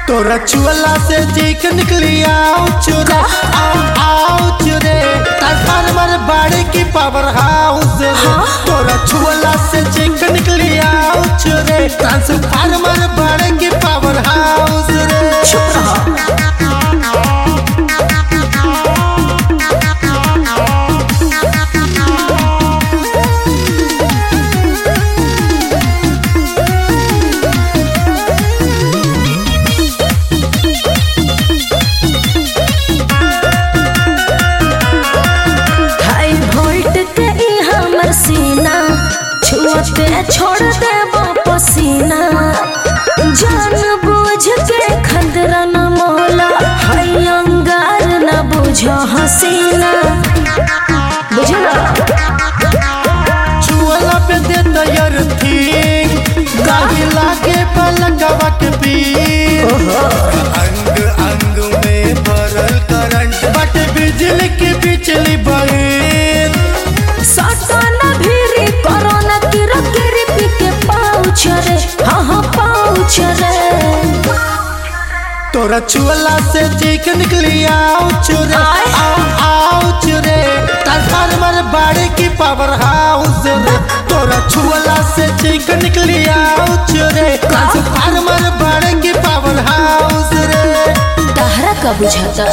तोरा चुअला से चीख निकली आउच रे आउ आउच रे ट्रांसफार्मर बाड़ी की पावर हाउस रे तोरा चुअला से चीख निकली आउच रे ट्रांसफार्मर बाड़ी की पावर हाउस रे चुप रहो हाई वोल्ट के ई हमर सीना छुअते छोड़ दे पसीना जान बुझ के खतरा न मोला हाई अंगार न बुझो हसीना बुझला चुअला पे दे तैयार थी गाड़ी लागे पलकवा के पीर अंग अंग में भरल करंट बट बिजली की बिजली बहिर सटना भीरी कोरोना किरा किरी पी के पाउछ रे हाँ हाँ पाउछ रे तोरा चुअला से चीख निकली आउच रे आय। आउ आउच रे ट्रांसफार्मर बाड़ी की पावर हाउस रे तोरा चुअला से चीख निकली आउच रे ट्रांसफार्मर बाड़ी की पावर हाउस रे तहरा का बुझाता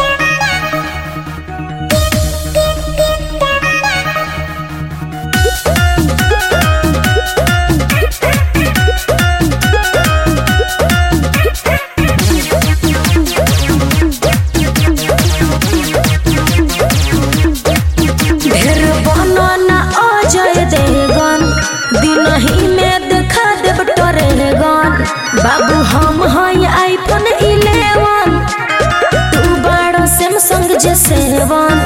ढेर बनना आ जाए देगन दिन ही में देखा देब टरेगन बाबू हम हैं आईफोन 11 तू बड़ा सैमसंग जे सेवन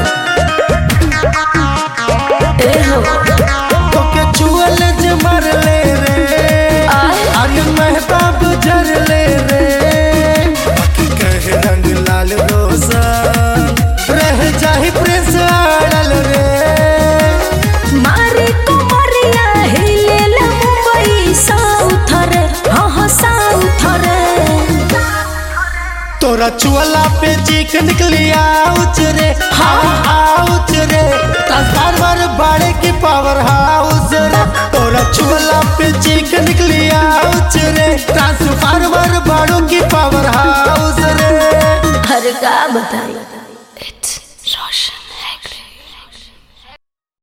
ए हो तोके चुअल जे मर ले रे आय आगे महताब जर ले रे बाकी कहे रंग लाल रोशन रह जाही प्रेस आड़ल रे मारे कमरिया हिले ले मुंबई साउथ रे हाँ हाँ साउथ रे तोरा चुअला पे चीख निकली आउच रे हाँ आउच रे ट्रांसफार्मर बाड़े की पावर हाउस रे तोरा चुअला पे चीख निकली आउच रे ट्रांसफार्मर बाड़ों की पावर हाउस रे हर का बताई